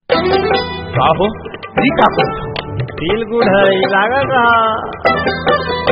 का हो ई का करत फील गुड है लागल रहा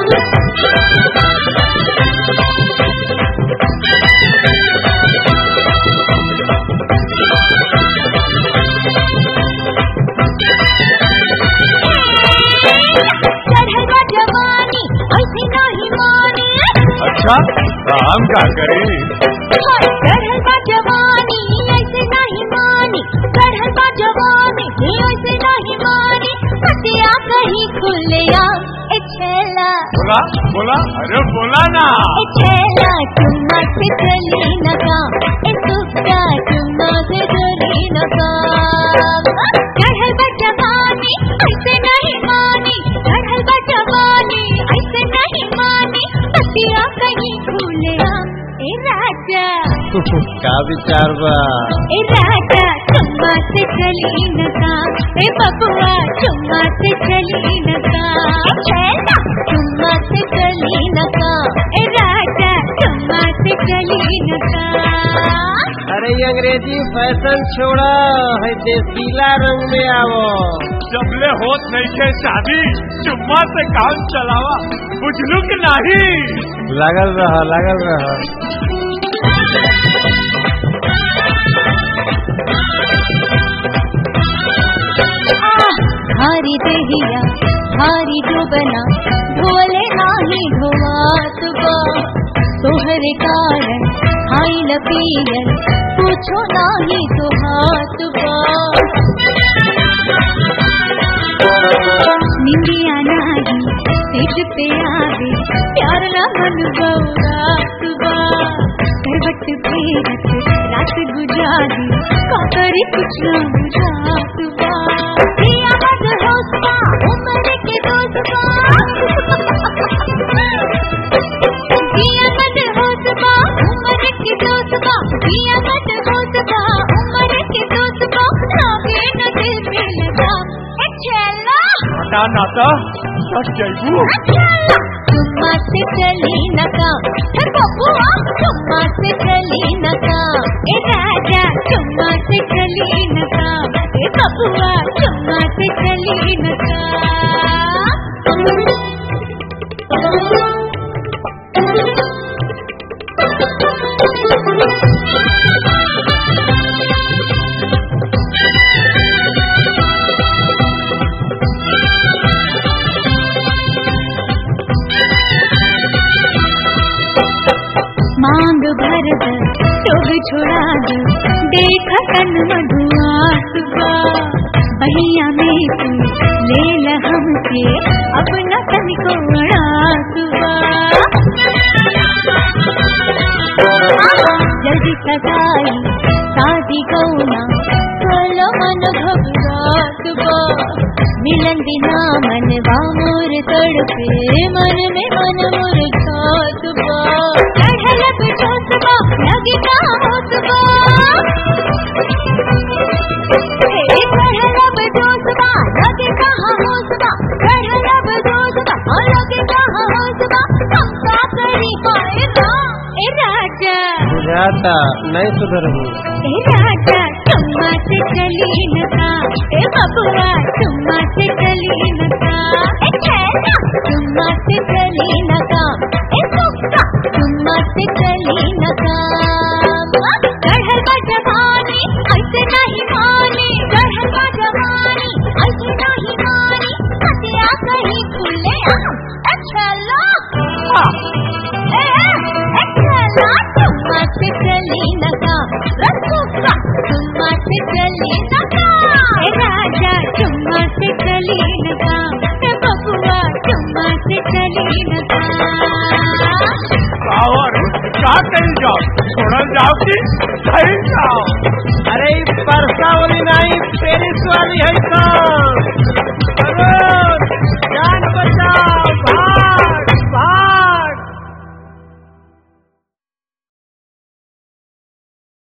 चढ़वा जवानी ऐसे नहीं माने अच्छा तो हम का करें चढ़वा जवानी ऐसे नहीं मानी चढ़वा जवानी ऐसे नहीं मानी हटिया कहीं खुलिया ए छेला बोला बोला अरे बोला ना ए छेला चुम्मा से चली न काम ए सुक्का चुम्मा से चली न काम चढ़वा जवानी ऐसे नहीं मानी चढ़वा जवानी ऐसे नहीं मानी हटिया कहीं खुलिया ए राजा का विचार बा ए राजा चुम्मा से चली नका ए बबुआ चुम्मा से चली नका छेला चुम्मा से चली नका ए राजा चुम्मा से चली नका अरे ये अंग्रेजी फैशन छोड़ा है देसीला रंग में आवो जबले होत नहीं के शादी चुम्मा से काम चलावा बुझलू कि नहीं लागल रहा लागल रहा हारी दहिया हारी जो बना ढोले नाही ढोवात बा तोहरे कारण हाई लपीयन पूछो नाही तो हाथ बा निंदिया नाही तेज पे आवे प्यार ना मन गौरात बा करवट फेरत रात गुजारी का करे कुछ ना बुझात बा पिया मत होश बा उम्र के दोस्त बा पिया मत होश बा उम्र के दोस्त बा पिया मत होश बा उम्र के दोस्त बा लागे न दिल पे लगा ए चला हटा नाता सच जैबू चुम्मा से चली नका ए बबुआ चुम्मा से चली नका ए राजा चुम्मा से चली नका ए बबुआ चुम्मा से चली नका मांग भर द टोग छोड़ा द देख तन मधुआस बा बहिया में तू ले ल हमसे अपना तन को अड़ास बा जल्दी सगाई शादी गौना चलो मन घबरात बा मिलन बिना मन मोर तड़पे मन में मन मुरझात बा चढ़ल बिठोस बा लगे का होस बा हे चढ़ल बिठोस बा लगे का होस बा चढ़ल बिठोस बा लगे का होस बा हम का करी पाए ना ए राजा बुझाता नहीं सुधरबू ए राजा चुम्मा से चली नका ए बबुआ चुम्मा से चली नका ए छेला चुम्मा से चली नका ए सुक्का चुम्मा से चली नका चढ़ल बा जवानी ऐसे नहीं मानी चढ़ल बा जवानी ऐसे नहीं मानी हटिया कहीं खुले ए छेला ए ए छेला चुम्मा से चली नका रसूखा चुम्मा से चली नका ए राजा चुम्मा से चली नका ए बबुआ चुम्मा से चली नका और का करी जाओ छोड़ल जाओ कि सही जाओ अरे ई परसा वाली नहीं पेरिस वाली है तो